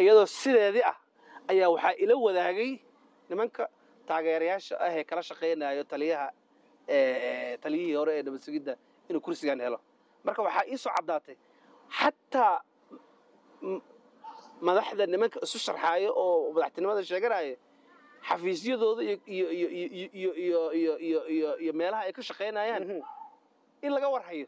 iyadoo sideedii ah ayaa waxaa ila wadaagay nimanka taageerayaasha ah ee kala shaqaynayo taliyaha taliyihii hore ee nabad sugidda inuu kursigan helo marka waxaa ii soo caddaatay xataa madaxda nimanka isu sharxaayo oo madaxtinimada sheeganaya xafiisyadooda iyo meelaha ay ka shaqaynayaan in laga warhayo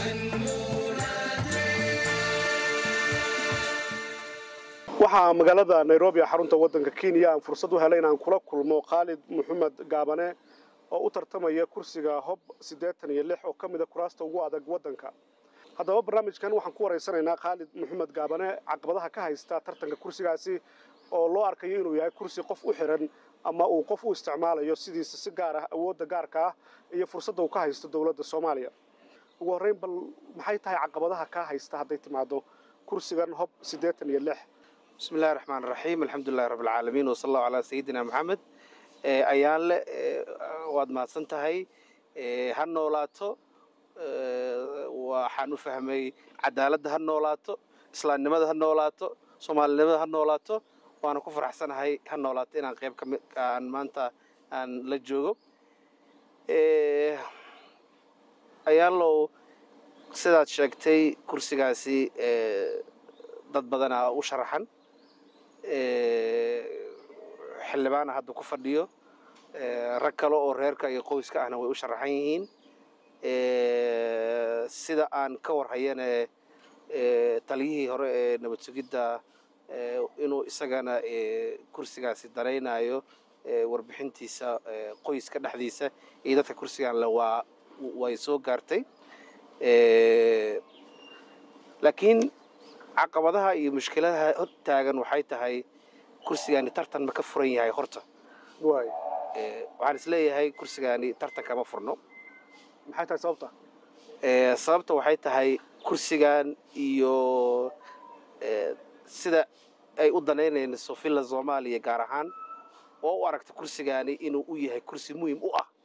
waxaa magaalada nairobi ee xarunta waddanka kenya aan fursad u helay inaan kula kulmo khaalid maxamed gaabane oo u tartamaya kursiga hob siddeetan iyo lix oo ka mida kuraasta ugu adag waddanka haddaba barnaamijkan waxaan ku waraysanaynaa khaalid maxamed gaabane caqabadaha ka haysta tartanka kursigaasi oo loo arkayo inuu yahay kursi qof u xiran ama uu qof u isticmaalayo sidiisa si gaar ah awoodda gaarka ah iyo fursadda uu ka haysto dowladda soomaaliya ugu horrayn bal maxay tahay caqabadaha kaa haysta hadday timaado kursigan hob siddeetan iyo lix bismi illahi raxmaan raxiim alxamdulilahi rabbi alcaalamiin wasala allahu calaa sayidina maxamed ayaanle waad mahadsan tahay ha noolaato waxaan u fahmay cadaaladda ha noolaato islaamnimada ha noolaato soomaalinimada ha noolaato waana ku faraxsanahay ha noolaato inaan qayb ka mid aan maanta aan la joogo ayaanlow sidaad sheegtay kursigaasi dad badanaa u sharaxan xildhibaana hadda ku fadhiyo rag kale oo reerka iyo qoyska ahna way u sharaxan yihiin sida aan ka warhayana taliyihii hore ee nabad sugidda inuu isagana kursigaasi daraynayo warbixintiisa qoyska dhexdiisa iyo dadka kursigan le waa way soo gaartay laakiin caqabadaha iyo mushkiladaha hor taagan waxay tahay kursigaani tartan ma ka furan yahay horta waxaan isleeyahay kursigaani tartan kama furno maxay tahay sababta sababta waxay tahay kursigan iyo sida ay u danaynayso villa soomaaliya gaar ahaan oo u aragta kursigaani inuu u yahay kursi muhim u ah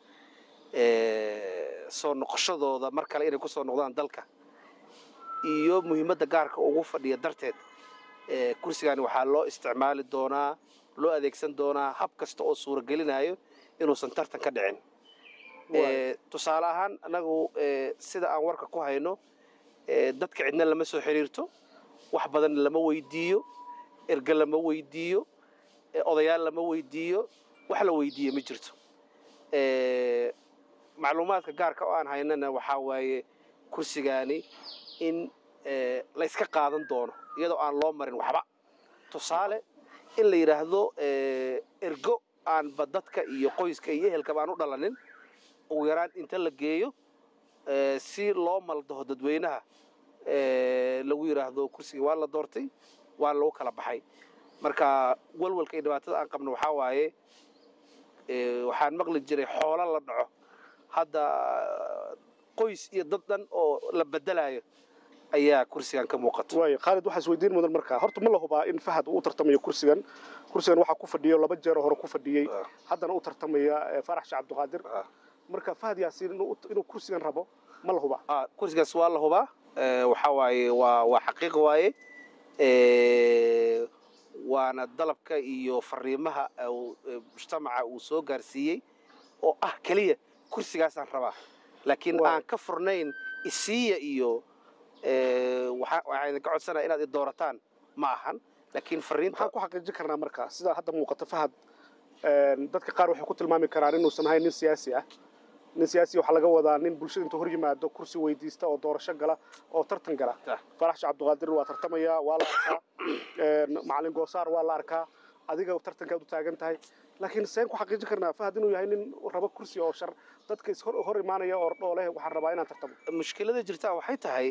soo noqoshadooda mar kale inay ku soo noqdaan dalka iyo muhiimadda gaarka ugu fadhiya darteed kursigaani waxaa loo isticmaali doonaa loo adeegsan doonaa hab kasta oo suuragelinayo inuusan tartan ka dhicin tusaale ahaan annagu sida aan warka ku hayno dadka cidna lama soo xiriirto wax badan lama weydiiyo erge lama weydiiyo odayaal lama weydiiyo wax la weydiiye ma jirto macluumaadka gaarka oo aan haynana waxaa waaye kursigaani in layska qaadan doono iyadoo aan loo marin waxba tusaale in la yidhaahdo ergo aanba dadka iyo qoyska iyo ehelkaba aan u dhalanin ugu yaraan inta la geeyo si loo maldaho dadweynaha lagu yidhaahdo kursigii waa la doortay waa lagu kala baxay marka walwalka iyo dhibaatada aan qabno waxaa waaye waxaan maqli jiray xoolo la dhaco hadda qoys iyo dad dhan oo la bedelayo ayaa kursigan ka muuqata waay khaalid waxaa isweydiin mudan markaa horta ma la hubaa in fahad uu u tartamayo kursigan kursigan waxaa ku fadhiyo laba jeer hore ku fadhiyey haddana u tartamaya farax sheekh cabdiqaadir marka fahad yaasiin inuu kursigan rabo ma la hubaa kursigaas waa la hubaa waxaa waaye waa waa xaqiiq waaye waana dalabka iyo fariimaha mujtamaca uu soo gaarsiiyey oo ah keliya kursigaasaan rabaa laakiin aan ka furnayn isiiya iyo waxaa idinka codsanaya inaad i doorataan ma ahan laakiin fariinta maxaan ku xaqiijin karnaa markaa sida hadda muuqata fahad dadka qaar waxay ku tilmaami karaan inuusan ahayn nin siyaasi ah nin siyaasi waxaa laga wadaa nin bulshada intuu hor yimaado kursi weydiista oo doorasho gala oo tartan gala farax sheekh cabdiqaadir waa tartamaya waa la arkaa macalin goosaar waa la arkaa adiga tartankaad u taagan tahay laakiin seen ku xaqiijin karnaa fahad inuu yahay nin rabo kursi oo shar dadka is hor imaanaya oo dhooleh waxaan rabaa inaan tartamo mushkilada jirtaa waxay tahay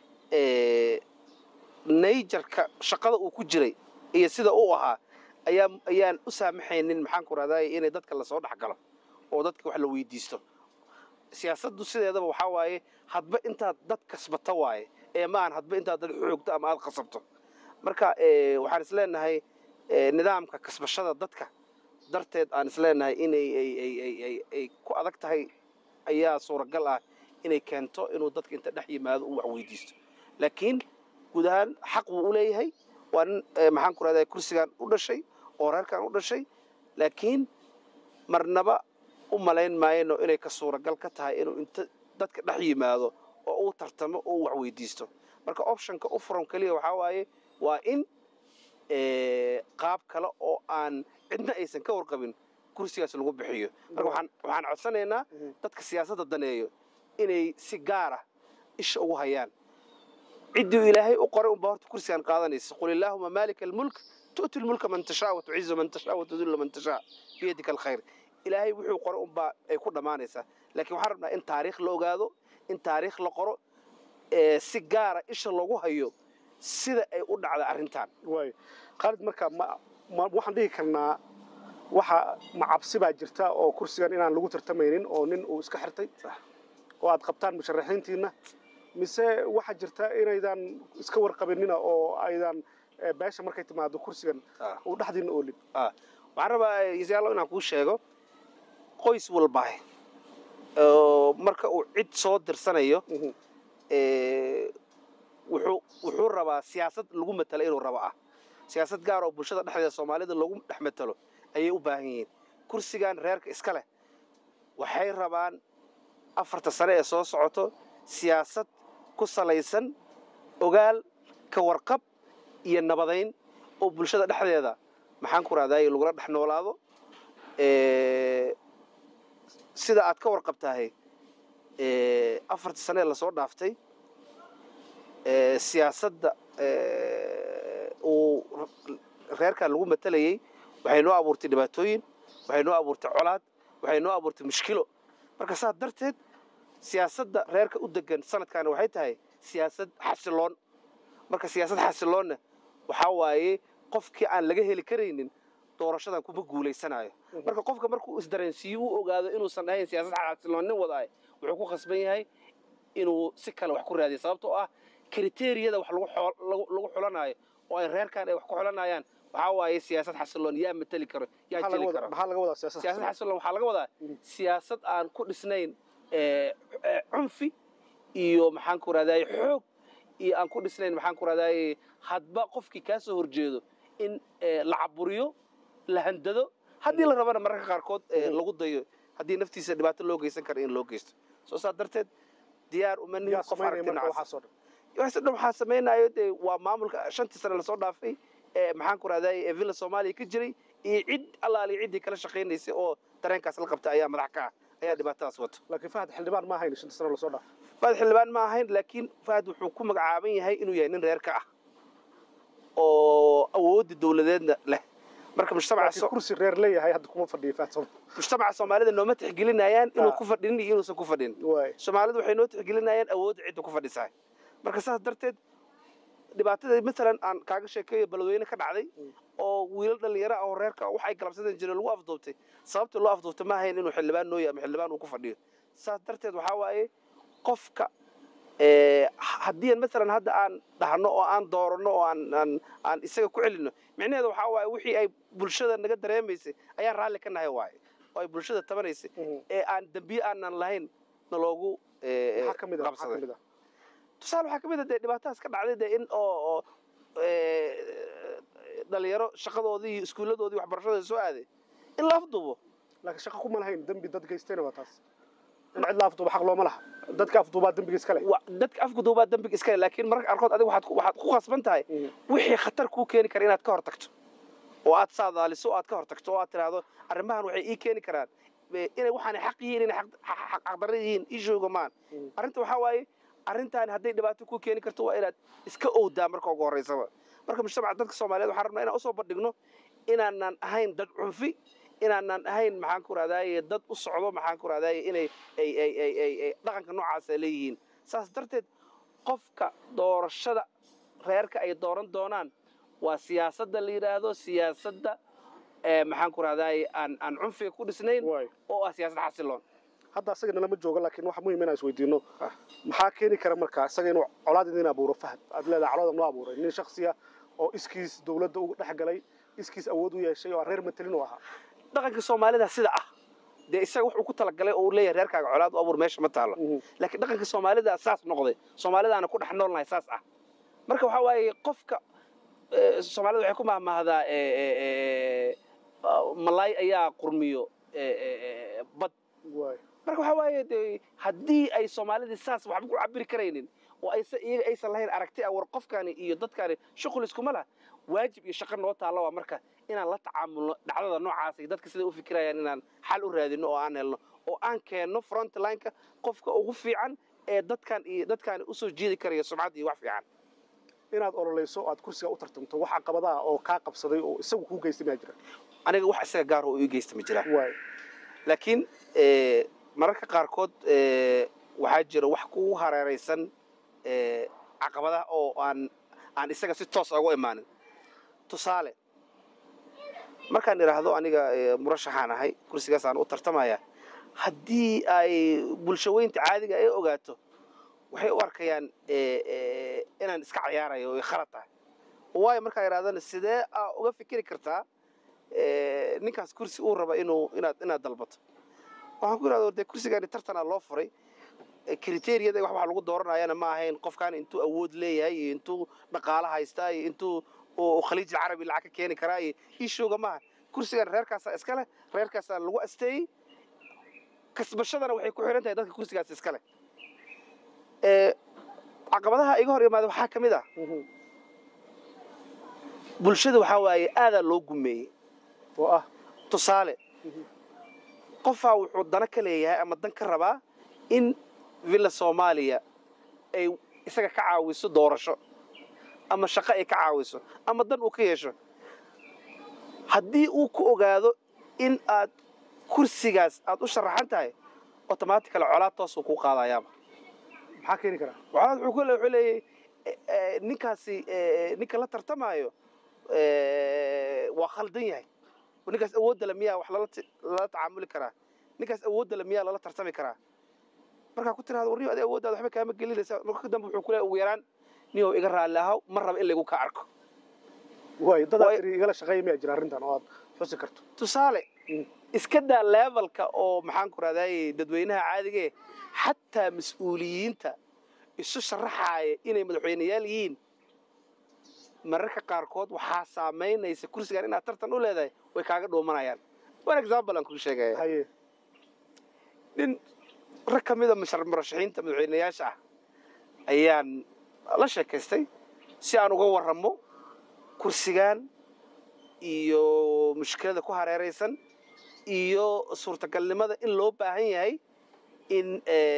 nayjarka shaqada uu ku jiray iyo sida uu ahaa ayaa ayaan u saamaxaynin maxaan ku rahday inay dadka lasoo dhex galo oo dadka wax la weydiisto siyaasaddu sideedaba waxaa waaye hadba intaad dad kasbata waaye ee ma aan hadba intaad dad xoogto ama aad qasabto marka waxaan isleenahay nidaamka kasbashada dadka darteed aan isleenahay inay ay ku adag tahay ayaa suuragal ah inay keento inuu dadka inta dhex yimaado uu wax weydiisto laakiin guud ahaan xaq wuu u leeyahay waa nin eh, maxaan ku rahdaa kursigan u dhashay oo reerkan u dhashay laakiin marnaba u malayn maayno inay ka suuragal ka tahay inuu inta dadka dhex yimaado oo uu tartamo oo uu wax weydiisto marka optionka u furan keliya waxaa waaye waa in eh, qaab kale oo aan cidna aysan ka warqabin kursigaas lagu bixiyo marka waxaan waxaan codsanaynaa Mhm. dadka siyaasadda daneeyo inay si gaara isha ugu hayaan ciddii ilaahay u qoray unbaa horta kursigan qaadanaysa qul illaahuma maalika almulk tu'ti lmulka man tashaa wa tucizu man tashaa wa tudillu man tashaa biyadika alkhayr ilaahay wuxuu qoray unbaa ay ku dhammaanaysaa laakiin waxaan rabnaa in taariikh la ogaado in taariikh la qoro ee si gaara isha loogu hayo sida ay u dhacda arrintan waay khaalid marka ma ma- waxaan dhihi karnaa waxa ma cabsi baa jirta oo kursigan inaan lagu tartamaynin oo nin uu iska xirtay Sax. oo aad qabtaan musharaxiintiina mise waxaa jirta inaydan iska warqabinina oo aydan eh, beesha markay timaado kursigan Ah. uu dhexdiina oolin waxaan rabaa yaalo inaan kuu sheego qoys walbaa oo marka uu cid soo dirsanayo Mhm. ee, wuxuu wuxuu rabaa siyaasad lagu matalo inuu rabo ah siyaasad gaar oo bulshada dhexdeeda soomaalida lagu dhex matalo ayay u baahan yihiin kursigan reerka iska leh waxay rabaan afarta sane ee soo socoto siyaasad ku salaysan ogaal ka warqab iyo nabadayn oo bulshada dhexdeeda maxaan ku rahdaay lagula dhex noolaado ee, sida aad ka warqabtahay ee, afartii sane ee lasoo dhaaftay ee, siyaasadda ee, uu reerkan lagu matalayey waxay noo abuurtay dhibaatooyin waxay noo abuurtay colaad waxay noo abuurtay mushkilo marka saas darteed siyaasadda reerka u degan sanadkaani waxay tahay siyaasad xasiloon marka siyaasad xasiloonna waxaa waaye qofkii aan laga heli karaynin doorashadan kuma guulaysanayo marka qofka markuu isdareensiiyo u ogaado inuusan ahayn siyaasad xasiloon nin wadaay wuxuu ku khasban yahay inuu si kale wax ku raadiyo sababtoo ah kriteeriyada wax lagu xol- lagu- lagu xulanayo oo ay reerkan ay wax ku xulanayaan waxaa waaye siyaasad xasiloon yaa mateli karo yaa maxaa laga jeli wadaa- karo maxaa laga wadaa siyaasad siyaasad xasiloon? xasiloon waxaa laga wadaa Mhm. siyaasad aan ku dhisnayn ee, ee, cunfi iyo maxaan ku rahdaye xoog iyo aan ku dhisnayn maxaan ku rahdaye hadba qofkii kaa soo horjeedo in ee, la caburiyo la handado haddii la rabana mararka qaarkood ee, Mhm. lagu dayo haddii naftiisa dhibaato loo geysan kara in loo geysto soo saa darteed diyaar uma nihin yaa qof samaynaya aragti marka nacas waxaasoo dhan waxaas dhan waxaa samaynayo dee waa maamulka shantii sane lasoo dhaafay ee maxaan ku rahdaye ee villa soomaaliya ka jiray iyo cid allaali ciddii kala shaqaynaysay oo dareenkaas la qabta ayaa madax ka ah ayaa dhibaatadaas wato laakiin fahad xildhibaan ma ahayn shanta sano lasoo dhaafay faad xildhibaan ma ahayn laakiin faad wuxuu ku magacaaban yahay inuu yahay nin reer ka ah oo awoodda dowladeedna leh marka mujtamaca laakiin so- kursi reer leeyahay hadda kuma fadhiyo fahad soo mujtamaca soomaalida nooma tixgelinayaan inuu Ah. ku fadhinin iyo inuusan ku fadhin waay soomaalidu waxay noo tixgelinayaan awoodda cidda ku fadhisaa marka saas darteed dhibaatada matalan aan kaaga sheekeeyo balweyne ka dhacday Mm. oo wiilal dhalinyaro ah oo reerka ah waxay galabsadan jireen lagu afduubtay sababta loo afduubtay ma ahayn inuu xildhibaan nooya ama xildhibaan uu ku fadhiyo saas darteed waxaa waaye qofka ee, haddii matalan hadda aan dhahno oo aan dooranno oo aan aan aan isaga ku celinno micnaheedu waxaa waaye wixii ay bulshada naga dareemaysay ayaan raalli ka nahay waaye oo ay bulshada tabanaysay Mhm. ee aan dembiye aanan lahayn naloogu ee, maxaa ka mid ah maxaa ka qabsaday mid ah tusaale waxaa ka mid a dee dhibaatadaas ka dhacday dee in oo oo ee, dhalinyaro shaqadoodii iyo iskuulladoodii waxbarashadooda soo aaday in la afduubo laakiin shaqo kuma lahayn dembi dad geystayna waa taas in cid la afduuba xaq looma laha dadka afduubaa dembiga iska leh Wa- dadka afguduubaa dembiga iska leh laakiin mararka qaarkood adiga waxaad ku- waxaad ku khasban tahay Mhm. wixii khatar kuu keeni kara inaad ka hor tagto oo aad saadaaliso oo aad ka hor tagto oo aad tidhaahdo arrimahan waxay ii keeni karaan e, inay waxaanay xaq yihiin inay xaq- xaq- xaq- xaqdarro yihiin ii sheego maan Mhm. arrinta waxaa waaye arrintan hadday dhibaato kuu keeni karto waa inaad iska owdaa marka ugu horreysaba marka mujtamaca dadka soomaaliyeed waxaan rabnaa inaan usoo bandhigno inaanan ahayn dad cunfi inaanan ahayn maxaan ku rahdaye dad u socdo maxaan ku rahdaye inay ay ay ay ay ay dhaqanka noocaas ay leeyihiin saas darteed qofka doorashada reerka ay dooran doonaan waa siyaasadda la yidhaahdo siyaasadda ee maxaan ku rahdaye aan aan cunfiga ku dhisnayn waay oo ah siyaasad xasiloon hadda asagana lama joogo laakiin waxa muhiim inaan isweydiino Ah. maxaa keeni kara marka isaga inuu colaad idin abuuro fahad aad leedahay colada noo abuuray nin shaksiya oo iskiis dowladda uga dhex galay iskiis awood u yeeshay oo aan reer matelin u ahaa dhaqanka soomaalida sida ah dee isaga wuxuu ku talagalay oo uu leeyahay reerkaaga colaad u abuur meesha ma taalo Mhm. laakiin dhaqanka soomaalida saas noqday soomaalidaana ku dhex noolnahay saas ah marka waxaa waaye qofka eh, soomaalida waxay ku mahmahdaa eh, eh, eh, ah, malaay ayaa qurmiyo eh, eh, eh, bad waay marka waxaa waaye dee haddii ay soomaalidii saas waxba ku cabiri karaynin oo aysa iyaga aysan lahayn aragti ah war qofkani iyo dadkani shuqul iskuma lah waajib iyo shaqo noo taalla waa marka inaan la tacaamulno dhacdada noocaas iyo dadka siday u fikirayaan inaan xal u raadino oo aan helno oo aan keenno frontlineka qofka ugu fiican ee dadkan iyo dadkaani usoo jiidi karaya sumcad iyo wax fiican inaad ololayso oo aad kursiga u tartamto wax caqabadaha oo kaa qabsaday oo isagu kuu geystay maa jira aniga wax isaga gaar oo ii geysta ma jiraan waay laakiin eh, mararka qaarkood eh, waxaa jira wax kugu hareeraysan eh, caqabadaha oo aan aan isaga si toos ugu imaanin tusaale markaan idhaahdo aniga eh, murashaxaan ahay kursigaasaan u tartamaya haddii ay bulshaweynta caadiga ay ogaato waxay u arkayaan eh, eh, inaan iska cayaarayo oo ay khalad tahay waayo markaan idhahdana sidee aa uga fikiri kartaa eh, ninkaas kursi uu raba inuu inaad inaad dalbato waxaan ku idhahda dee kursigaani tartanaa loo furay Eh, kriteeriyada wax waxa lagu dooranayana ma ahayn qofkaan intuu awood leeyahay iyo intuu dhaqaalo haystaa iyo intuu uu khaliij alcarabi lacag ka keeni karaa iyo ishooga maaha kursigan reerkaasaa iska leh reerkaasaa lagu asteeyey kasbashadana waxay ku xihan tahay dadka kursigaas iska leh Eh, caqabadaha iga hor imaada waxaa ka mid ah bulshada waxaa waaye aadaa loo gumeeyey oo ah tusaale qofaa wuxuu dana ka leeyahay ama dan ka rabaa in villa soomaaliya ay isaga ka caawiso doorasho ama shaqo ay ka caawiso ama dan uu ka yeesho haddii uu ku ogaado in aad kursigaas aad u sharaxan tahay automatically colaad toosuu kuu qaadayaaba maxaa keeni karaa colaad wuxuu ku le- wuxuu leeyahay eh, eh, ninkaasi eh, ninka la tartamaayo eh, waa khaldan yahay oo ninkaas awoodda le miyaa wax lala ti- lala tacaamuli karaa ninkaas awoodda le miyaa lala tartami karaa markaa ku tiraahdo warniyo adi awooddaada waxba kaama gelinaysa marka dambe wuxuu ku leeyahay ugu yaraan niyow iga raalli ahaw ma raba in laygu ka arko waay dadaad Waay- tiri igala shaqeeya miyaa jira arrintan oo aad xusi karto tusaale Mm. iska daa levelka oo maxaan ku rahdaayey dadweynaha caadigee xataa mas-uuliyiinta isu sharaxaaya inay madaxweyneyaal yihiin mararka qaarkood waxaa saamaynaysa kursigan inaad tartan u leedahay way kaaga dhuumanayaan one example aan kuu sheegaya haye nin rag ka mida mashar- murashaxiinta madaxweyneyaasha ah ayaan la sheekaystay si aan uga warramo kursigan iyo mushkilada ku hareeraysan iyo suurtagalnimada in loo baahan yahay in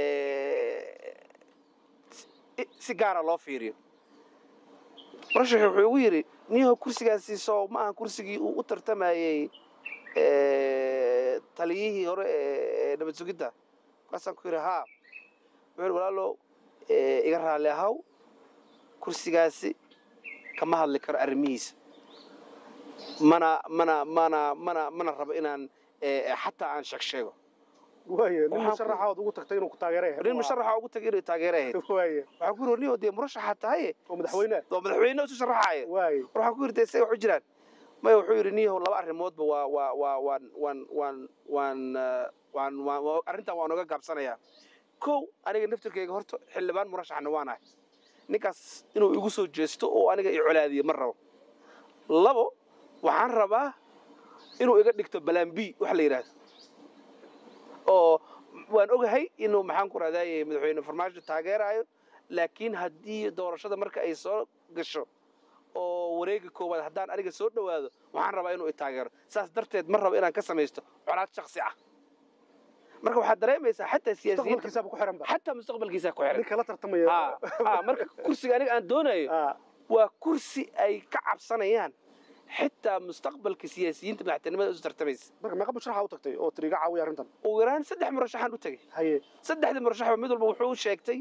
eh, si- si gaara loo fiiriyo murashaxi wuxuu igu yidhi niyaho kursigaasi soo ma aha kursigii uu u tartamayey eh, taliyihii hore ee nabad sugidda markaasaan ku yidhi haa wuxuu yidhi walaalo eh, iga raalli ahaw kursigaasi kama hadli karo arrimihiisa mana mana mana mana mana rabo inaan eh, xataa aan sheeg sheego waaye nin Waxaan ku- musharaxa ood ugu tagtay inuu ku taageeray nin musharaxa ugu tagay inay taageere ahayd waaye waxaan ku yidhi niyo dee murashaxa tahaye oo madaxweyne oo madaxweyne isu sharaxaaya waaye waxaan ku yidhi dee say wax u jiraan maya wuxuu yidhi niyahow laba arrimoodba waa waa waa waan waan waan waan eh, waan waan waa- arrintan waan oga gaabsanayaa kow aniga naftirkayga horta xildhibaan murashaxna waan ahay ninkaas inuu igu soo jeesto oo aniga i colaadiyo ma rabo labo waxaan rabaa inuu iga dhigto balaan b wax la yidhaahdo oo waan ogahay inuu maxaan ku rahdaye madaxweyne farmaajo taageerayo laakiin haddii doorashada marka ay soo gasho oo wareega koowaad haddaan aniga soo dhowaado waxaan rabaa inuu i taageero saas darteed ma rabo inaan ka samaysto colaad shaksi ah marka waxaad dareemaysaa xataa siyaasiyiinta mustaqbalkiisaaba ku xiran ba xataa mustaqbalkiisa ku xiran ninka la tartamaya ha ha marka kursiga aniga aan doonayo Ah, waa kursi ay ka cabsanayaan xitaa mustaqbalka siyaasiyiinta madaxtinimada isu tartamaysa marka meeqa musharaxa u tagtay oo tiri iga caawiya arrintan ugu yaraan saddex murashaxaan u tegey haye saddexdii murashaxba mid walba wuxuu u sheegtay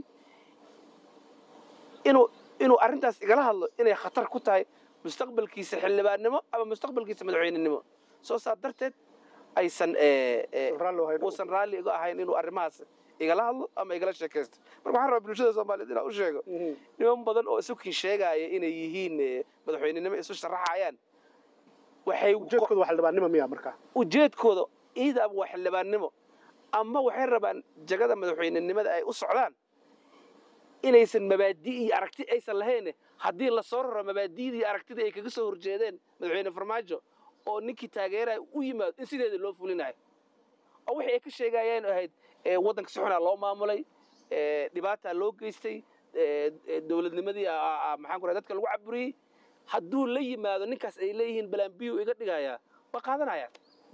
inuu inuu arrintaas igala hadlo inay khatar ku tahay mustaqbalkiisa xildhibaannimo ama mustaqbalkiisa madaxweynenimo soo saa darteed aysan eh, eh, raalli oo hayn uusan raalli iga ahayn inuu arrimahaas igala hadlo ama igala sheekaysto marka waxaan rabaa bulshada soomaaliyeed inaan u sheego Mhm. niman badan oo isukin sheegaya inay yihiin eh, madaxweynenimo isu sharaxayaan waxay ujeedkooda waa xildhibaannimo miya marka ujeedkooda iidaaba waa xildhibaannimo ama waxay rabaan jagada madaxweynenimada ay u socdaan inaysan mabaadi iyo aragti aysan lahayn haddii lasoo raro mabaadi'dii aragtida ay kaga soo horjeedeen madaxweyne farmaajo oo ninkii taageeraya u yimaado in sideeda loo fulinayo oo wixii ay ka sheegayeen ahayd ee, waddanka si xunaa loo maamulay ee, dhibaataa loo geystay ee, ee, dowladnimadii aa- aa- aa, maxaan ku rahay dadka lagu caburiyey hadduu la yimaado ninkaas ay leeyihiin balambiyu iga dhigayaa waa qaadanayaan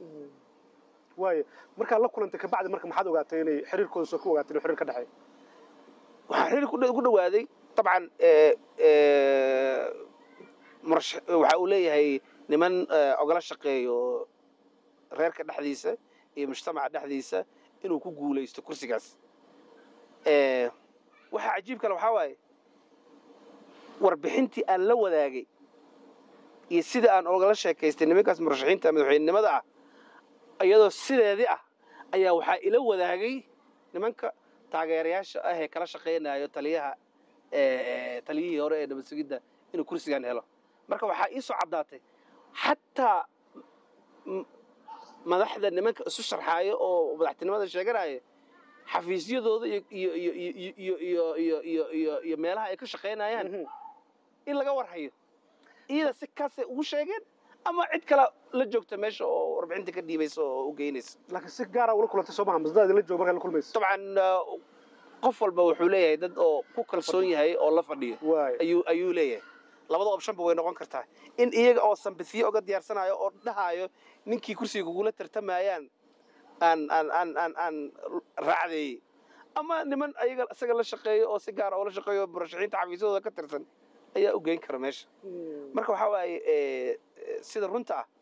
waayo markaad la kulantay kabacdi marka maxaad ogaatay inay xiriirkooda soo ku ogaatay inuu xiriir ka dhexeeyo waxaan xiriir ku dhow- ku dhawaaday dabcan ee, ee, murash- waxa uu leeyahay niman ee, ogala shaqeeyo reerka dhexdiisa iyo mujtamaca dhexdiisa inuu ku guulaysto kursigaas Ee, waxa cajiib kale waxaa waaye warbixintii aan la wadaagay iyo sida aan ogala sheekaystay nimankaas murashaxiinta madaxweynenimada ah iyadoo sideedii ah ayaa waxaa ila wadaagay nimanka taageerayaasha ah ee kala shaqaynayo taliyaha ee, ee, taliyihii hore ee nabad sugidda inuu kursigan helo marka waxaa ii soo caddaatay xataa m- madaxda nimanka isu sharxaayo oo madaxtinimada sheeganaya xafiisyadooda iyo iyo iyo iyo iyo iyo iyo iyo iyo iyo meelaha ay ka shaqaynayaan Mhm. in laga warhayo iyada si kaasay ugu sheegeen ama cid kale la joogta meesha oo warbixinta ka dhiibaysa oo u geynaysa laakiin si gaara ula kulantay soo maha masdada idinla joogo markaad la kulmaysa dabcan uh, qof walba wuxuu leeyahay dad oo ku kalsoon yahay oo la fadhiyo waayo ayuu ayuu leeyahay labada optionba way noqon kartaa in iyaga oo sambisiyo oga diyaarsanayo oo dhahayo ninkii kursiga kugula tartamayaan aan aan aan aan aan raacdeeyey ama niman ayaga isaga la shaqeeyo oo si gaara oo la shaqeeyo murashaxiinta xafiisyadooda ka tirsan ayaa u geyn kara meesha marka waxaa waaye ee, ee, sida runta ah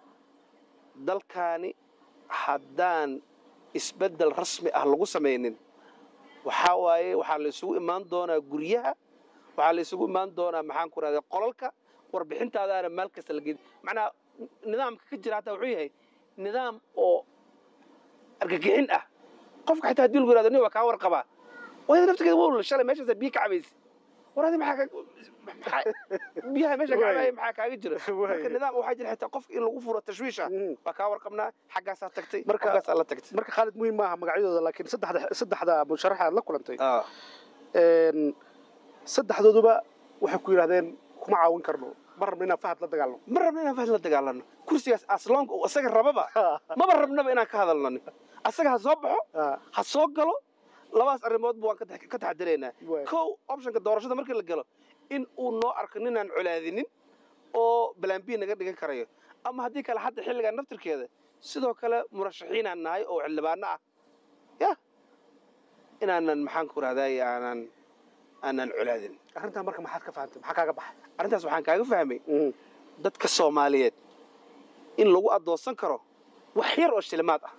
dalkaani haddaan isbeddel rasmi ah lagu samaynin waxaa waaye waxaa la isugu imaan doonaa guryaha waxaa la isugu imaan doonaa maxaan ku rahda qolalka warbixintaadaana maal kasta la geedi macnaha nidaamka ka jira hataa wuxuu yahay nidaam oo argagixin ah qofka xitaa haddii lagu yihahdo nin waa kaa warqabaa wayada naftigeeda waa shalay meeshaasa biyo ka cabaysa war adi maxaa ka- maxaa- biyaha meesha ka cabaya maxaa kaaga jira marka nidaam waxaa jira xitaa qofka in lagu furo tashwiisha Mhm. waa kaa warqabnaa xaggaasaa tagtay Marka- qofkaasaa la tagtay marka khaalid muhiim maaha magacyadooda laakiin saddexda saddexda musharaxa aad la kulantay Ah. een, saddexdooduba waxay ku yidhahdeen kuma caawin karno ma rabno inaan fahad la dagaalno ma rabno inaan fahad la dagaalano kursigaas asloonka uu isaga rababa maba rabnaba inaan ka hadalnani asaga ha soo baxo Ah, ha soo galo labadaas arrimoodba waan ka tax- ka taxadiraynaa waay. kow optionka doorashada markii la galo in uu noo arko ninaan colaadinin oo balambiya naga dhigan karayo ama haddii kale hadda xilligan naftirkeeda sidoo kale murashaxiinaan nahay oo xildhibaano ah ya inaanan maxaan ku rahday aanan aanan colaadin arrintan marka maxaad ka fahantay maxaa kaaga baxay arrintaas waxaan kaaga fahmay Mhm. dadka soomaaliyeed in lagu addoonsan karo wax yar oo shilimaad ah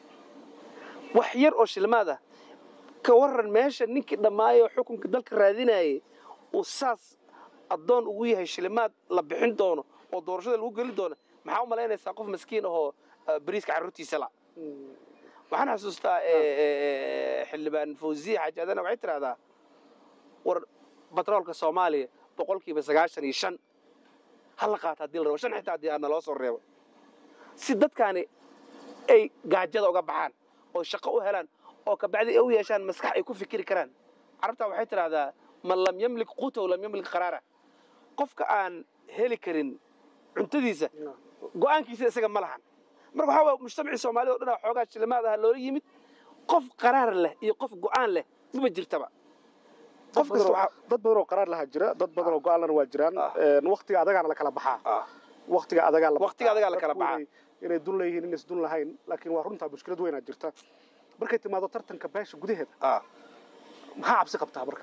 wax yar oo shilimaad ah ka waran meesha ninkii dhammaayo xukunka dalka raadinayay uu saas addoon ugu yahay shilimaad la bixin doono oo doorashada lagu geli doono maxaa u malaynaysaa qof maskiin ahoo ah, bariiska carruurtiisa la Mhm. waxaan xasuustaa eh, eh, xildhibaan fawziye xaaji adana waxay tidhahdaa war batroolka soomaaliya boqolkiiba sagaashan iyo shan ha la qaata haddii la rabo shan xitaa haddii aana loo soo reebo si dadkaani ay gaajada uga baxaan oo shaqo u helaan oo kabacdi ay u yeeshaan maskax ay ku fikiri karaan carabtaa waxay tidhahdaa man lam yamlik quutahu lam yamlik qaraara qofka aan heli karin cuntadiisa go'aankiisa isaga ma lahan marka waxaa waaya mujtamacii soomaalida o dhan aa xoogaa shilimaad ah loola yimid qof qaraar leh iyo qof go'aan leh maba jirtaba dad qof badan kasta oo- waxaa dad badan oo qaraar lahaa jira dad badan oo go-aan lana waa jiraan Ah. Een, waqtiga adagaana la kala baxaa Ah. waqtiga adagaa la Waqtiga adagaa la kala Dadku baxaa. inay- inay dun leeyihiin inays dun lahayn laakiin waa runtaa mushkilad weynaa jirta markay timaado tartanka beesha gudaheeda ah. maxaa cabsi qabtaa marka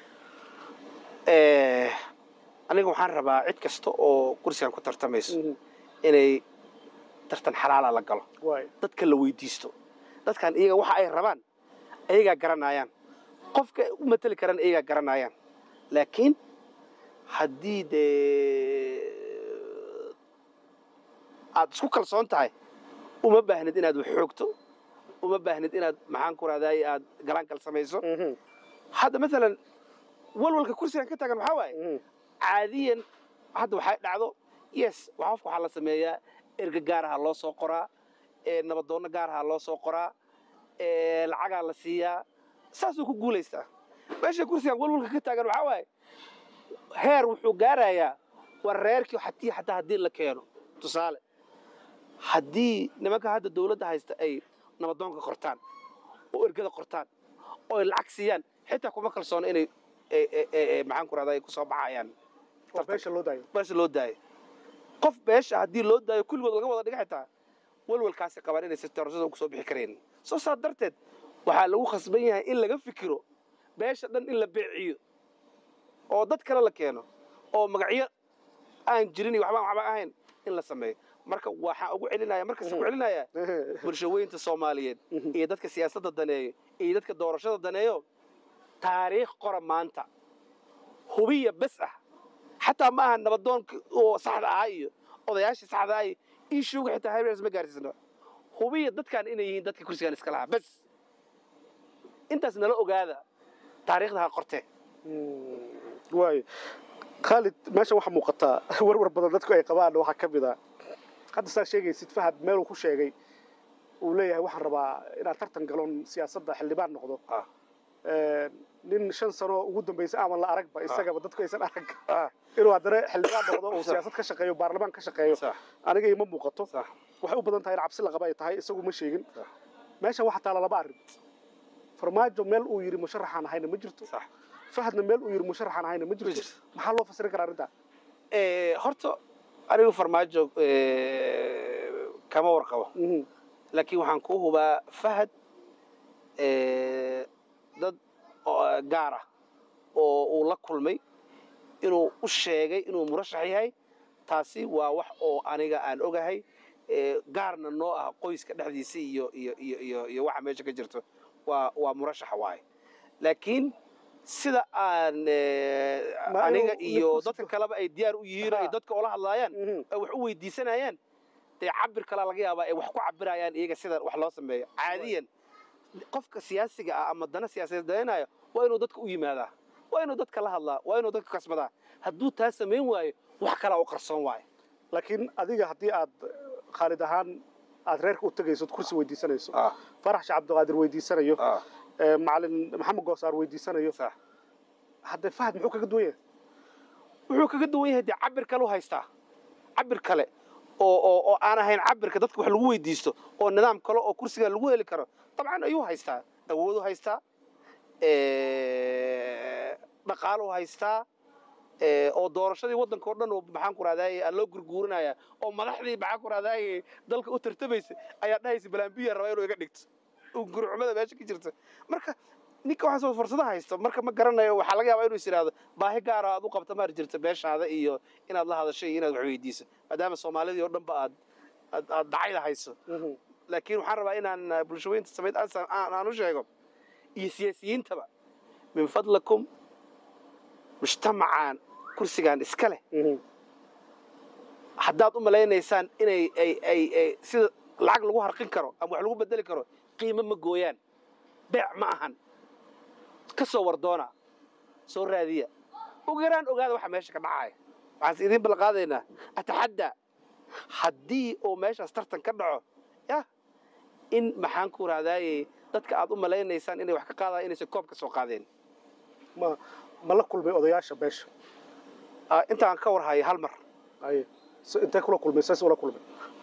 Eh, aniga waxaan rabaa cid kasta oo kursigan ku tartamayso inay tartan xalaala la galo waay dadka la weydiisto dadkan iyaga waxa ay rabaan ayagaa garanayaan qofka u mateli karaan iyagaa garanayaan laakiin haddii dee aad isku kalsoon tahay uma baahnid inaad wax xoogto uma baahnid inaad maxaan ku rahday aad galaankal samayso Mhm. hadda maalan walwalka kursigan ka taagan waxaa waaye Mhm. caadiyan hadda waxay dhacdo yes waa qofka waxaa la sameeyaa erga gaaraha loo soo qoraa ee nabadoonno gaaraha loo soo qoraa ee lacagaa la siiyaa saasuu ku guulaystaa meesha kursigan walwalka ka taagan waxaa waaye heer wuxuu gaarayaa war reerkii hatii xataa haddii la keeno tusaale haddii nimanka hadda dawladda haysta ay nabadoonka qortaan oo ergada qortaan oo ay lacag siiyaan xitaa kuma kalsoona inay maxaan ku rahdaa ay ku soo baxayaan oo beesha loo daayo beesha loo daayo qof beesha haddii loo daayo kulligood laga wada dhiga xitaa walwalkaasi qabaan inaysan doorashada ugu soo bixi karayn soo saa darteed waxaa lagu khasban yahay in laga fikiro beesha dhan in la beeciyo oo dad kale la keeno oo magacyo aan jirin iyo waxbaan waxba ahayn in la sameeyo marka waxaan ugu celinaya markasta ku celinaya bulshaweynta soomaaliyeed iyo dadka siyaasadda daneeyo iyo dadka doorashada daneeyo taariikh qora maanta hubiya bes ah xataa ma aha nabadoonka oo saxda ahaa iyo odayaashii saxda ahaa iyo ishuuga xitaa habreers ma gaarsiisno hubiya dadkan inay yihiin dadka kursigan iska lahaa bes intaas nala ogaada taariikhda ha qortee waayo khaalid meeshan waxaa muuqataa warwar badan dadku ay qabaan waxaa ka mid a hadda saa sheegaysid fahad meeluu ku sheegay uu leeyahay waxaan rabaa inaad tartan galon siyaasadda xildhibaan noqdo nin shan sano ugu dambaysa ama la aragba isagaba dadku aysan arag inuu haddana xildhibaan noqdo oo siyaasad ka shaqeeyo baarlamaan ka shaqeeyo aniga ima muuqato waxay u badan tahay in cabsi la qaba ay tahay isagu ma sheegin meeshan waxaa taala laba arrin farmaajo meel uu yidhi musharaxaan ahayna ma jirto fahadna meel uu yidhi musharaxaan ahayna ma jirto maxaa loo fasirin karaa arrintaa horta anigu farmaajo kama warqabo laakiin waxaan kuu hubaa fahad dad gaar ah oo uu la kulmay inuu u sheegay inuu murashax yahay taasi waa wax oo aniga aan ogahay gaarna noo ah qoyska dhexdiisa iyo iyo iyo iyo iyo waxa meesha ka jirto waa waa murashaxa waaye laakiin sida aan aniga iyo dadka kaleba ay diyaar u yihiin ay dadka ula hadlaayaan ay wax u weydiisanayaan dee cabir kalaa laga yaabaa ay wax ku cabirayaan iyaga sida wax loo sameeyo caadiyan qofka siyaasiga ah ama dana siyaasadeed danaynayo waa inuu dadka u yimaadaa waa inuu dadka la hadlaa waa inuu dadka kasbadaa hadduu taa samayn waayo wax kalaa u qarsoon waayo laakiin adiga haddii aad khaalid ahaan aad reerka u tegayso od kursi weydiisanayso farax sheekh cabdiqaadir weydiisanayo macalin maxamed goosaar weydiisanayo haddee fahad muxuu kaga duwan yahay wuxuu kaga duwan yahay dee cabir kale u haystaa cabir kale oo oo oo aan ahayn cabirka dadka wax lagu weydiisto oo nidaam kale oo kursiga lagu heli karo dabcan ayuu haystaa awoodu haystaa dhaqaalu haystaa oo doorashadii waddanka o dhan oo maxaan ku rahdaay aan loo gurguurinaya oo madaxdii maxaan ku rahdaay dalka u tartamaysa ayaa dhahaysa balambiya rabaa inuu iga dhigto gurcumada meesha ka jirta marka ninka waxaasoo fursado haysto marka ma garanayo waxaa laga yaabaa inuu is yidhaahdo baahi gaara aad u qabta maar jirta beeshaada iyo inaad la hadasho iyo inaad wax weydiiso maadaama soomaalidii oo dhanba aad aad aad dacayda hayso laakiin waxaan rabaa inaan bulshaweynta samayd aan u sheego iyo siyaasiyiintaba min fadlakum mujtamacaan kursigan iska leh haddaad u malaynaysaan inay ay ay ay sida lacag lagu harqin karo ama wax lagu bedeli karo qiimo ma gooyaan beec ma ahan ka soo wardoona soo raadiya ugu yaraan ogaada waxa meesha ka dhacaya waxaanse idiin ballanqaadaynaa ataxaddaa haddii uu meeshaas tartan ka dhaco yah in maxaan ku rahdaaye dadka aad u malaynaysaan inay wax ka qaadaan inaysan koob ka soo qaadeen ma ma la kulmay odayaasha beesha intaan ka war haya hal mar aye intee kula kulmay saas ula kulmay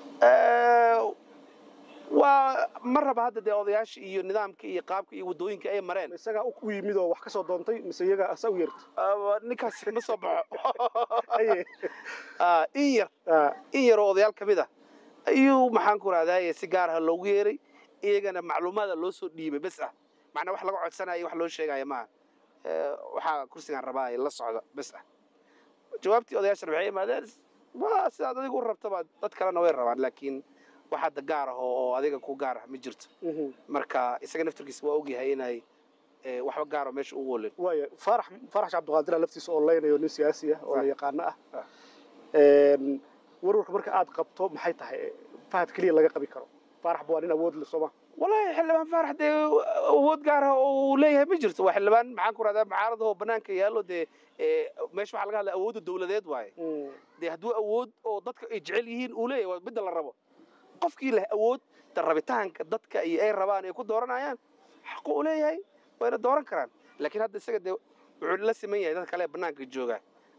waa ma raba hadda dee odayaasha iyo nidaamka iyo qaabka iyo waddooyinka ay mareen isagaa u yimid oo wax ka soo doontay mise iyagaa asa u yeerta ninkaas ma soo baxo aye in yar in yar oo odayaal ka mid ah ayuu maxaan ku rahdaaye si gaar ah loogu yeeray iyagana macluumaada loo soo dhiibay bes ah macnaa wax laga codsanaya wax loo sheegaya maaha waxaa kursigaan rabaa la socda bes ah jawaabtii odayaashana waxay imaadeen waa sidaad adigu u rabtaba dad kalena way rabaan laakiin wax hadda gaar ah oo adiga ku gaar ah ma jirto marka isaga naftirkiisa waa ogyahay inay waxba gaaro meesha ugu olin waaya faarax faarax cabdiqaadira laftiisa oo leynayo nin siyaasi ah oo la yaqaano ah warwarka marka aad qabto maxay tahay fahad keliya laga qabi karo faarax ba waa nin awood leh sooma wallaahi xildhibaan faarax dee awood gaar ah oo uu leeyahay ma jirto waa xildhibaan maxaan ku rahdaa mucaarada oo banaanka yaallo dee meesha waxaa laga hadlaya awoodda dawladeed waaye dee hadduu awood oo dadka ay jecel yihiin uu leeyahay waa midda la rabo qofkii leh awood da rabitaanka dadka iyo ay rabaan ay ku dooranayaan xaqu u leeyahay wayna dooran karaan laakiin hadda isaga dee wuxuu la siman yahay dad kale banaanka jooga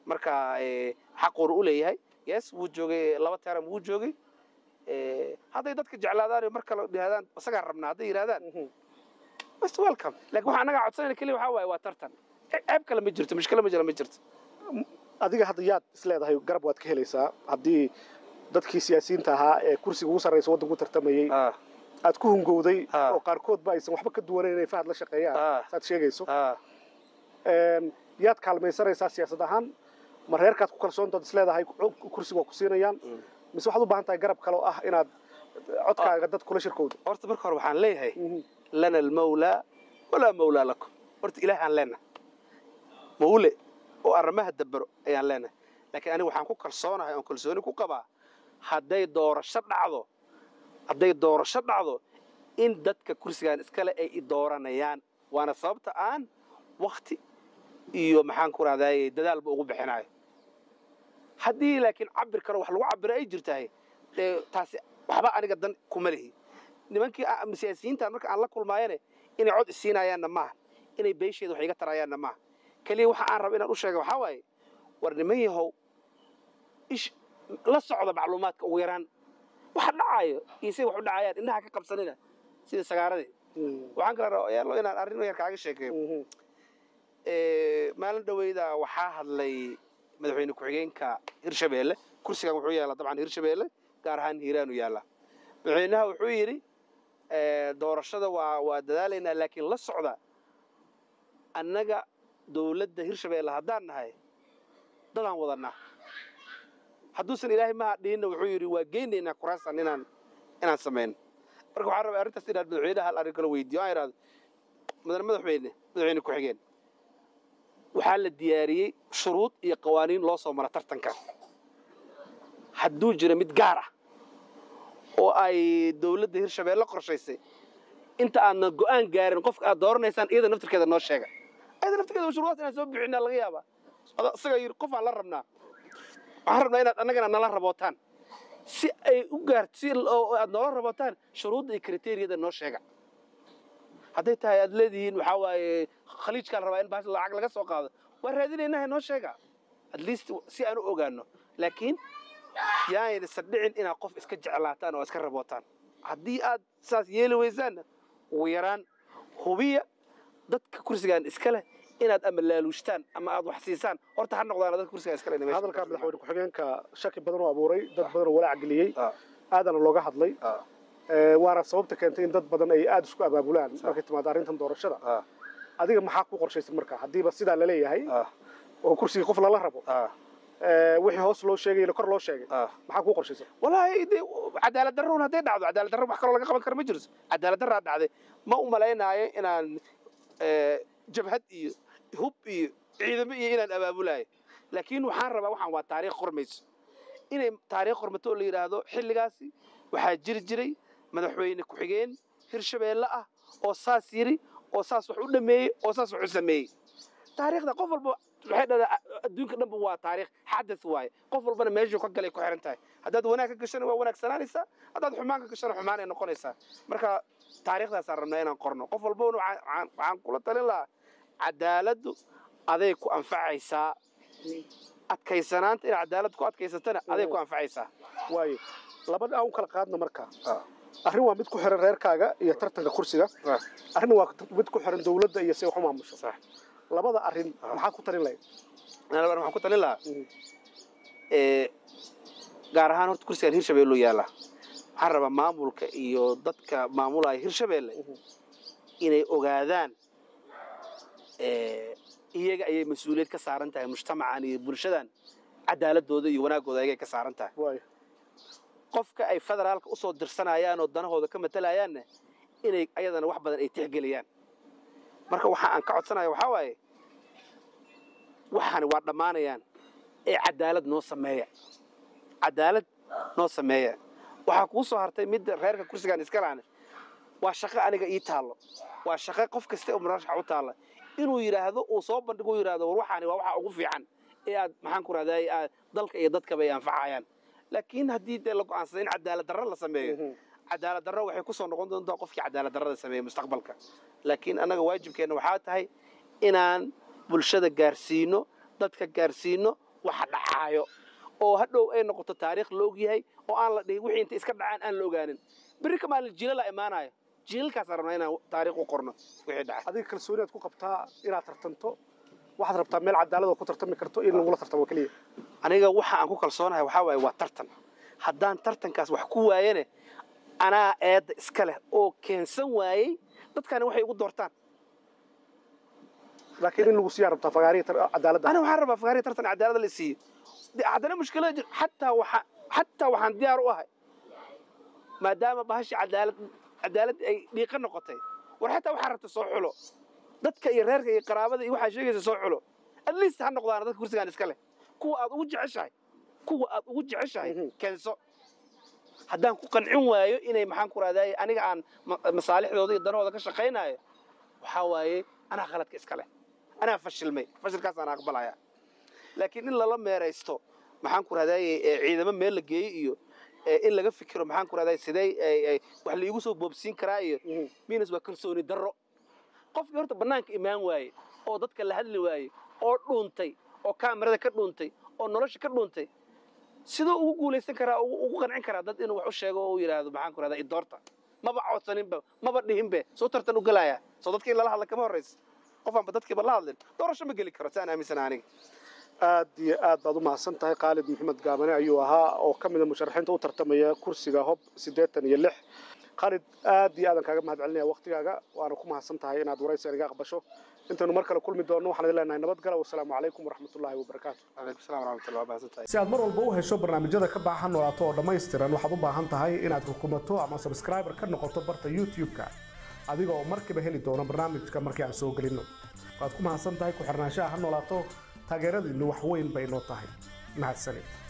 marka eh, xaquuna u leeyahay yes wuu joogay laba teram wuu joogay Eh, hadday dadka jeclaadaan iyo mar kale yidhahdaan isagaa rabnaa hadday yidhahdaan most welcome laakiin waxaa annagaa codsanayna keliya waxaa waaye waa tartan Ce- ceeb kale ma jirto mushkilo ma jira ma jirto adiga hadda yaad isleedahay garab waad ka helaysaa haddii dadkii siyaasiyiinta ahaa ee kursiga ugu sarreysa waddanku tartamayey Ah, aad ku hungowday Ah. oo qaarkoodba aysan waxba ka duwanayn inay fahad la shaqeeyaan ah, saad sheegayso ah. Een, yaad kaalmaysanaysaa siyaasad ahaan ma reerkaad ku kalsoontaad isleedahay ku- kursiga waa ku siinayaan Mm. mise waxaad u baahan tahay garab kale oo ah inaad codkaaga dad kula shirkowdo horta marka hore waxaan leeyahay lana almawlaa walaa mawlaa lakum horta ilaahaan leenahay mawle oo arrimaha dabero ayaan leenahay laakiin aniga waxaan ku kalsoonahay oon kalsooni ku qabaa hadday doorasho dhacdo hadday doorasho dhacdo in dadka kursigan iskale ay i dooranayaan waana sababta aan wakti iyo maxaan ku rahdaye dadaalba ugu bixinayo haddii laakiin cabir kale wax lagu cabiro ay jirtahay dee taasi waxba aniga dan kuma lihi nimankii a- siyaasiyiintan marka aan la kulmaayane inay cod isiinayaanna maaha inay beesheeda wax iga tarayaanna maaha keliya waxa aan raba inaan u sheega waxaa waaye war niman yahow ish la socda macluumaadka ugu yaraan waxa dhacaayo iyo siday wax u dhacayaan indhaha ka qabsanina sida sagaaradii waxaan kala rabaa yaalo inaan arrin yar kaaga sheekeeyo Eh, maalin dhaweyda waxaa hadlay madaxweyne ku-xigeenka hirshabeelle kursigan wuxuu yaallaa dabcan hirshabeelle gaar ahaan hiiraanu yaallaa madaxweynaha wuxuu yidhi eh, doorashada waa waa dadaalaynaa laakiin la socda annaga dowladda hirshabeelle haddaan nahay dadaan wadanaa hadduusan ilaahay maha dhihinna wuxuu yidhi waa geynaynaa kuraastan inaan inaan samayno marka waxaan rabaa arrintaas inaad madaxweynaha hal arrin kala weydiiyo aan idhahdo mudane madaxweyne madaxweyne ku-xigeen waxaa la diyaariyey shuruud iyo qawaaniin loo soo mara tartanka hadduu jiro mid gaar ah oo ay dowladda hirshabeelle qorshaysay inta aadna go'aan gaarin qofka aad dooranaysaan iyada naftirkeeda noo sheega iyada naftirkeeda shuruudaas inaan soo bixinaa laga yaabaa Ada- isagaa yidhi qof aan la rabnaa waxaan rabnaa inaad annagana nala rabootaan si ay u gaarto si oo aad noola rabootaan shuruudda iyo kriteeriyada noo sheega hadday tahay aad leedihiin waxaa waaye khaliijkaa la rabaa in baas lacag laga soo qaado waa raadinaynaha noo sheega at least si aan u ogaano laakiin yaayna sadhicin inaad qof iska jeclaataan oo iska rabootaan haddii aad saas yeeli weysaanna ugu yaraan hubiya dadka kursigan iska leh inaad ama laaluushtaan ama aad wax siisaan horta ha noqdaan dadka kursigan iska leh hadalkaa madaxweyne ku-xigeenka shaki badan oo abuuray dad badan oo walaac geliyey Ah. aadana looga hadlay Ah. Ee, waana sababta keentay in dad badan ay aada isku abaabulaan markay timaado arrintan doorashada Ah. adiga maxaa ku qorshaysan marka haddiiba sidaa laleeyahay Ah. oo kursigii qof lala rabo Ah. ee, wixii hoos loo sheegayna kor loo sheegay Ah. maxaa ku qorshaysan walaahi de cadaalad darroun hadday dhacdo cadaalad darro wax kaloo laga qaban kara ma jirto cadaalad darraa dhacday ma u malaynaayo inaan eh, jabhad iyo hub iyo ciidamo iyo inaan abaabulaayo laakiin waxaan rabaa waxaan waa taariikh qormayso inay taariikh qormato oo la yidhaahdo xilligaasi waxaa jiri jiray madaxweyne ku-xigeen hirshabeelle ah oo saas yiri oo saas wax u dhameeyey oo saas wax u sameeyey taariikhda qof walba waxay dhahdaa adduunka dhanba waa taariikh xadath waaye qof walbana meeshuu ka galay ku xiran tahay haddaad wanaag ka gashana waa wanaagsanaanaysaa haddaad xumaan ka gashana xumaan ay noqonaysaa marka taariikhdaasaan rabnaa inaan qorno qof walbana waxaan- waxaan waxaan kula talin lahaa cadaaladdu aday ku anfacaysaa adkaysanaanta inaad cadaalad ku adkaysatana aday ku anfacaysaa waayo labada aan u kala qaadna marka arrin waa mid ku xiran reerkaaga iyo tartanka kursiga arrin waa mid ku xiran dowladda iyo si wax u maamusho Sax. labada arrin Ah. maxaa ku tarin lahayd Anaa waxaan ku talin lahaa Mhm. ee, gaar ahaan horta kursigan hirshabeelle u yaalla waxaan rabaa maamulka iyo dadka maamulaya hirshabeelle Mhm. inay ogaadaan ee, iyaga ayay mas-uuliyad ka saaran tahay mujtamacan iyo bulshadan cadaaladooda iyo wanaagooda ayagay ka saaran tahay waayo qofka ay federaalka usoo dirsanayaan oo danahooda ka matalayaanna inay ayadana wax badan ay tixgeliyaan marka waxa aan ka codsanaya waxaa waaye waxaani waa dhammaanayaan ee cadaalad noo sameeya cadaalad noo sameeya waxaa kuu soo hartay midda reerka kursigan iska laane waa shaqo aniga ii taallo waa shaqo qof kasta oo murashax u taalla inuu yidhaahdo uu soo bandhigo uu yidhaahdo war waxaani waa waxa ugu fiican ee aad maxaan ku rahdaay aad dalka iyo dadkaba ay anfacayaan laakiin haddii dee la go'aansado in cadaalad darro la sameeyo Mhm. cadaalad darro waxay ku soo noqon doontaa qofkii cadaalad darrada sameeya mustaqbalka laakiin annaga waajibkeenna waxaa tahay inaan bulshada gaarsiino dadka gaarsiino waxa dhacaayo oo hadhow ay noqoto taariikh la ogyahay oo aan la dhihin wixii inta iska dhacaan aan la ogaanin berri ka maalin jiilala imaanayo jiilalkaasaan rabnaa inaan taariikh u qorno wixii dhacay adiga kalsooniaad ku qabtaa inaad tartanto waxaad rabtaa meel cadaalad oo ku tartami karto in lagula tartamo keliya aniga waxa aan ku kalsoonahay waxaa waaye waa tartan haddaan tartankaas wax ku waayane anaa eedda iska leh oo keensan waayey dadkani waxay igu doortaan laakiin in lagu siiyaa rabtaa fagaariya cadaaladda aniga waxaan rabaa fagaariya tartan cadaalada la siiyo De- haddana mushkilada jir xataa waxa xataa waxaan diyaar u ahay maadaama bahashi cadaalad cadaalad ay dhiiqa noqotay war xataa waxaa rabta soo xulo dadka iyo reerka iyo qaraabada iyo waxaa sheegaysa soo xulo at least ha noqdaan dadka kursigaan iska leh kuwa aad ugu jeceshahay kuwa aad ugu jeceshahay Mhm. keenso haddaan ku qancin waayo inay maxaan ku raadaaye aniga aan ma- masaalixdooda iyo danahooda ka shaqaynayo waxaa waaye anaa khaladka iska leh anaa fashilmay fashilkaasaan aqbalaya laakiin in lala meeraysto maxaan ku raadaaye ee ciidamo meel la geeyo iyo ee in laga fikiro maxaan ku raadaaye sidee ay- ay wax laigu soo boobsiin karaa iyo minas waa kalsooni darro qofkii horta bannaanka imaan waaye oo dadka la hadli waaye oo dhuuntay oo kaamirada ka dhuuntay oo nolosha ka dhuuntay sidoo ugu guulaysan karaa ugu ugu qancin karaa dad inuu wax u sheego oo u yidhaahdo maxaan ku rahdaa idoorta maba codsaninba maba dhihinbe soo tartan u galaya soo dadka in lala hadla kama horraysa qofaanba dadkiiba la hadlin doorasho ma geli karo saan aaminsana aniga aad iyo aad baad u mahadsan tahay khaalid maxamed gaabane ayuu ahaa oo ka mid a musharaxiinta u tartamaya kursiga hob siddeetan iyo lix khaalid aad iyo aadan kaaga mahad celinaya waktigaaga waana ku mahadsan tahay inaad waraysi iga aqbasho intaynu mar kale kulmi doonno waxaan idin leenahay nabadgala wasalaamu calaykum waraxmatullaahi wabarakaatu calaykum salaam waraxmatullah waa mahadsantahay si aad mar walba u hesho barnaamijyada ka baahan noolaato oo dhammaystiran waxaad u baahan tahay inaad rukumato ama subscriber ka noqoto barta youtube-ka adiga oo markiiba heli doono barnaamijka markii aan soo gelinno waad ku mahadsan tahay ku xirnaanshaha ha noolaato taageeradiinnu wax weyn bay noo tahay mahadsanid